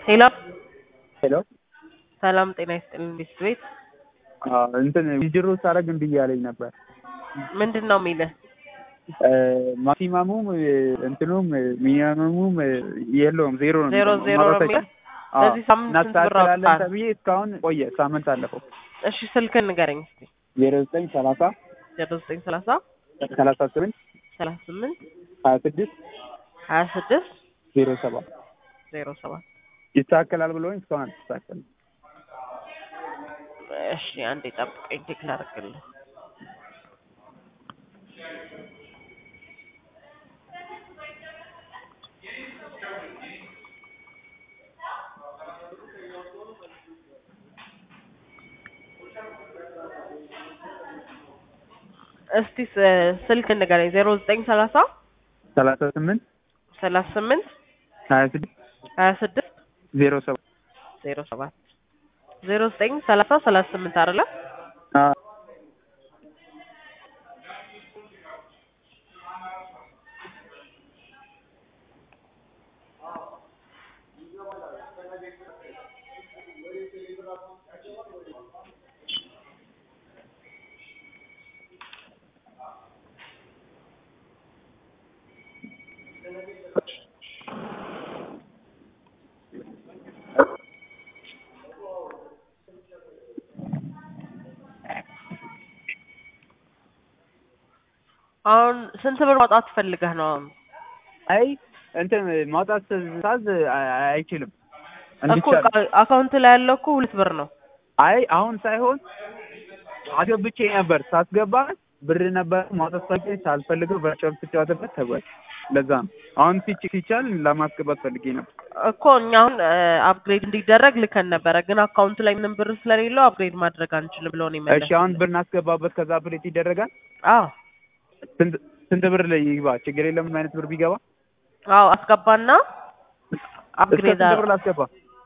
ሄሎ ሄሎ ሰላም ጤና ይስጥልኝ ቤት ቤት እንትን ዊዝድሮ ሳደርግ እምቢ እያለኝ ነበር። ምንድን ነው የሚልህ? ማክሲማሙም እንትኑም ሚኒመሙም የለውም ዜሮ ነው ዜሮ የሚለው። ዜሮ ነው ማውጣት የሚለው? አዎ። በዚህ ሳምንት ስንት ብር እናስተካክላለን አውጥተሃል? ተብዬ እስካሁን ቆየ፣ ሳምንት አለፈው። እሺ ስልክን ንገረኝ እስኪ ዜሮ ዘጠኝ ሰላሳ ዜሮ ዘጠኝ ሰላሳ ሰላሳ ስምንት ሰላሳ ስምንት ሀያ ስድስት ሀያ ስድስት ዜሮ ሰባት ዜሮ ሰባት ይስተካከላል ብሎኝ እስካሁን አልተስተካከልም። እሺ አንዴ ጠብቀኝ ቼክ ላደርግልህ እስቲ ስ- ስልክ ንገረኝ ዜሮ ዘጠኝ ሰላሳ ሰላሳ ስምንት ሰላሳ ስምንት ሀያ ስድስት ሀያ ስድስት ዜሮ ሰባት ዜሮ ሰባት ዜሮ ዘጠኝ ሰላሳ ሰላሳ ስምንት አይደለ? አዎ። አሁን ስንት ብር ማውጣት ፈልገህ ነው? አሁን አይ እንትን ማውጣት ሳዝ አይችልም እኮ እንዲቻል አካውንት ላይ ያለው እኮ ሁለት ብር ነው። አይ አሁን ሳይሆን አስገብቼ ነበር። ሳስገባ ብር ነበር ማውጣት ሳይችል ሳልፈልገው ቨርቹዋል ስጫወትበት ተጓል። ለዛ ነው አሁን ሲች ሲቻል ለማስገባት ፈልጌ ነበር። እኮ እኛ አሁን አፕግሬድ እንዲደረግ ልከን ነበረ፣ ግን አካውንቱ ላይ ምንም ብር ስለሌለው አፕግሬድ ማድረግ አንችልም ብሎ ነው እሺ የመለሰው። አሁን ብር እናስገባበት ከዛ አፕዴት ይደረጋል። አዎ ስንት ስንት ብር ላይ ይግባ? ችግር የለም ምን አይነት ብር ቢገባ አዎ አስገባና እስከ አፕግሬድ ስንት ብር ላስገባ?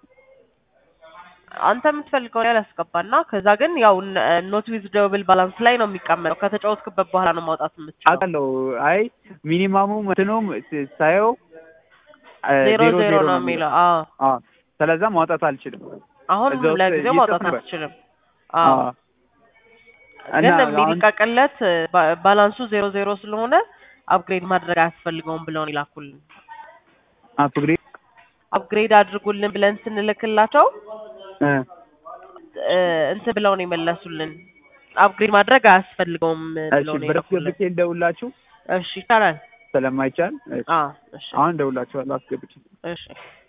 አንተ የምትፈልገውን ያህል አስገባና ከዛ ግን ያው ኖት ዊዝ ደብል ባላንስ ላይ ነው የሚቀመጠው። ከተጫወትክበት በኋላ ነው ማውጣት የምትችለው። አውቃለሁ። አይ ሚኒማሙ እንትኑም ሳየው አ፣ ዜሮ ዜሮ ነው የሚለው። አዎ አዎ ስለዛ ማውጣት አልችልም። አሁን እዛ ውስጥ ለጊዜው ይጽፍ ማውጣት ነበር። አትችልም። አዎ አዎ ግን እና አሁን የሚለቀቅለት ባ- ባላንሱ ዜሮ ዜሮ ስለሆነ አፕግሬድ ማድረግ አያስፈልገውም ብለውን ይላኩልን። አፕግሬድ አፕግሬድ አድርጉልን ብለን ስንልክላቸው እ እ፣ እንትን ብለው ነው የመለሱልን። አፕግሬድ ማድረግ አያስፈልገውም እሺ ብለው ነው ብር የላኩልን። አስገብቼ እንደውላችሁ እሺ ይቻላል። ስለማይቻል እሺ፣ አዎ እሺ አሁን እንደውላችኋለሁ አስገብቼ እሺ